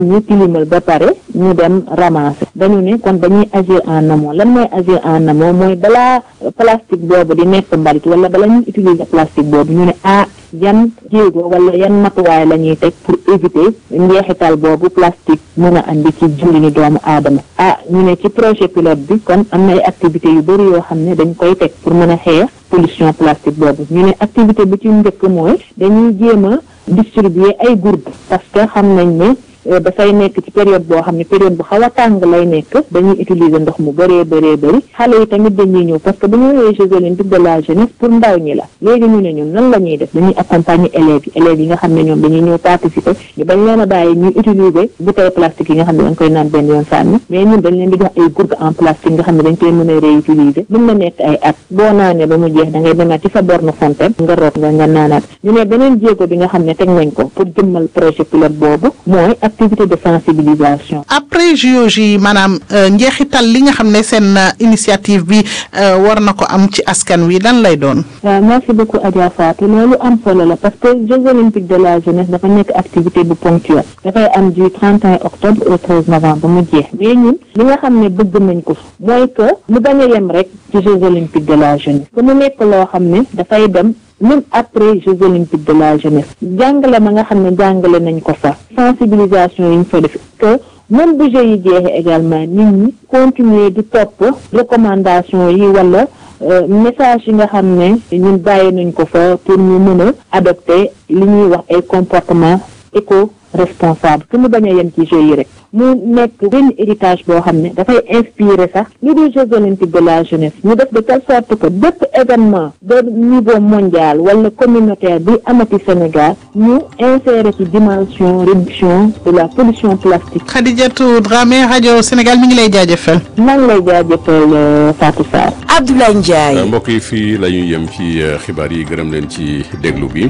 ñu tilimal ba pare ñu dem ramasser dañu ne kon dañuy agir en amont lan mooy agir en amont mooy balaa plastique boobu di nekk mbalit wala bala ñuy utiliser plastique boobu ñu ne ah yan jéego wala yan matuwaay la ñuy teg pour éviter njeexital boobu plastique mën a andi ci dundinu doomu aadama ah ñu ne ci projet pilote bi kon am na ay activités yu bëri yoo xam ne dañ koy teg pour mën a xeex pollution plastique boobu ñu ne activité bi ci njëkk mooy dañuy jéem a distribuer ay gourdes parce que xam nañ ne dafay nekk ci période boo xam ne période bu xaw a tàng lay nekk dañuy utiliser ndox mu bëree bëree bëri xale yi tamit dañuy ñëw parce que bu ñu ñëwee Jeux olympiques de la jeunesse pour ndaw ñi la léegi ñu ne ñun nan la ñuy def dañuy accompagner élèves yi élèves yi nga xam ne ñoom dañuy ñëw participer ñu bañ leen a bàyyi ñuy utiliser bouteille plastique yi nga xam ne dañ koy naan benn yoon sànni mais ñun dañ leen di jox ay gourdes en plastique nga xam ne dañ koy mën a réutiliser mën na nekk ay at boo naanee ba mu jeex da ngay demaat ci sa borne fontaine nga root nga nga naanaat ñu ne beneen jéego bi nga xam ne teg nañ ko pour jëmmal projet pilote boobu mooy activité de sensibilisation. après JOJ yi maanaam njeexital li nga xam ne seen initiative bi war na ko am ci askan wi lan lay doon. waaw merci beaucoup Adja Fatou loolu am solo la parce que Jeux olympiques de la jeunesse dafa nekk activité bu ponctuelle dafay am du 31 octobre au 13 novembre ba mu jeex mais ñun li nga xam ne bëgg nañ ko mooy que mu bañ a yem rek ci Jeux olympiques de la jeunesse que mu nekk loo xam ne dafay dem. même après Jeux olympiques de la jeunesse jàngale ma nga xam ne jàngale nañ ko sax sensibilisation yi ñu fa def que même bu Jeux yi jeexee également nit ñi continuer di topp recommandation yi wala message yi nga xam ne ñun bàyyi nañ ko fa pour ñu mën a adopter li ñuy wax ay comportement éco responsable que mu bañ a yem ci Jeux yi rek mu nekk benn héritage boo xam ne dafay inspirer sax li du Jeux olympiques de la jeunesse ñu def de telle sorte que bépp événement de niveau mondial wala communautaire bi amati Sénégal ñu insérer ci dimension réduction de la pollution plastique. Khadijatou Dramé rajo Sénégal mi ngi lay jaajëfal. maa ngi lay jaajëfal Fatou Sarr. Abdoulaye Ndiaye. mbokk yi fii la ñuy yem ci xibaar yi gërëm leen ci déglu bi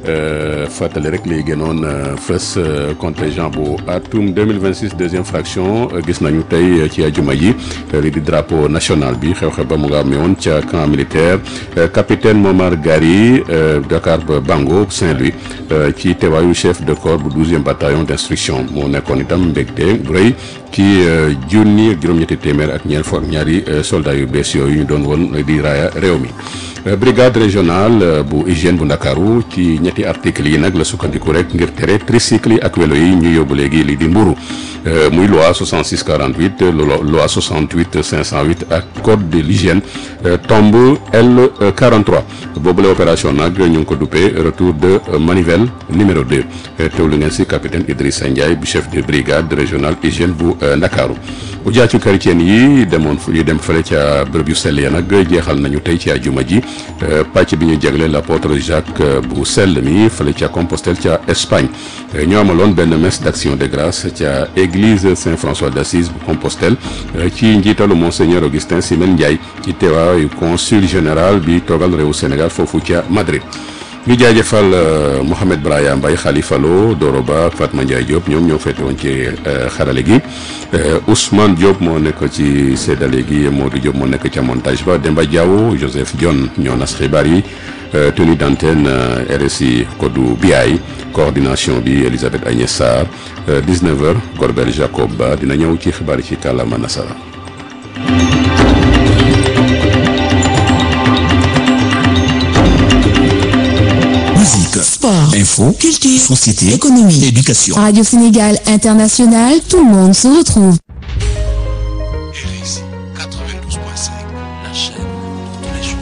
fàttali rek lay gënoon fës contingent bu atum 2026 deuxième fraction gis nañu tey ci ajuma ji li di drapeau national bi xew-xew ba mu nga amee woon ca camp militaire capitaine Momar Gari Dakar ba Bango Saint-Louis ci teewaayu chef de corps bu douzième bataillon d'instruction moo nekkoon itam mbégte bu rëy ci junni ak juróom-ñetti téeméer ak ñeent fukk ak ñaari soldats yu bees yooyu ñu doon woon di raaya réew mi. brigade régionale bu hygiène bu ndakaaru ci ñetti articles yi nag la sukkandiku rek ngir tere tricycle yi ak vélo yi ñu yóbbu léegi li di mburu muy loi 66 48 loi 68 508 ak code de l'hygiène tombe L 43 boobule opération nag ñu ngi ko duppee retour de manivelle numéro 2 teewlu ngeen si capitaine Idrissa Ndiaye bu chef de brigade régionale hygiène bu ndakaaru ujaatu chrétien yi demoon yu dem fële ca bërëb yu sell ya nag jeexal nañu tey ci àjjuma ji pàcc bi ñu jagle l'apôtre Jacques bu sell mi fële ca Compostelle ca Espagne ñoo amaloon benn messe d'action de grâce ca église Saint-François d'Assise bu Compostelle ci njiitalu monseigneur Augustin Simen Ndiaye ci teewaayu consul général bi toogal réewu Sénégal foofu ca Madrid ñu jaajëfal Mouhamed Braya Mbaye Khalifa Lo Doro Ba ak Fatma Ndiaye Diop ñoom ñoo féete woon ci xarale gi Ousmane Diop moo nekk ci séddale gi Modou Diop moo nekk ca montage ba Demba Diaw Joseph Dione ñoo nas xibaar yi tenue d'antenne RSI Kodou Biaye coordination bi Elisabeth Agnès Sarr 19h Corbel Jacob Ba dina ñëw ci xibaar yi ci kàllaama nasara Musique, sport, info, culture, société, économie, éducation. Radio Sénégal International, tout le monde se retrouve. RSI 92.5, la chaîne de tous les jours.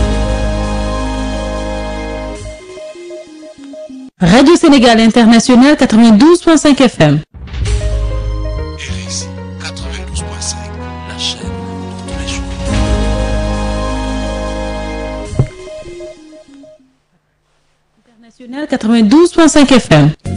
Radio Sénégal International 92.5 FM. RSI 92.5, la chaîne de tous les jours. International 92.5 FM.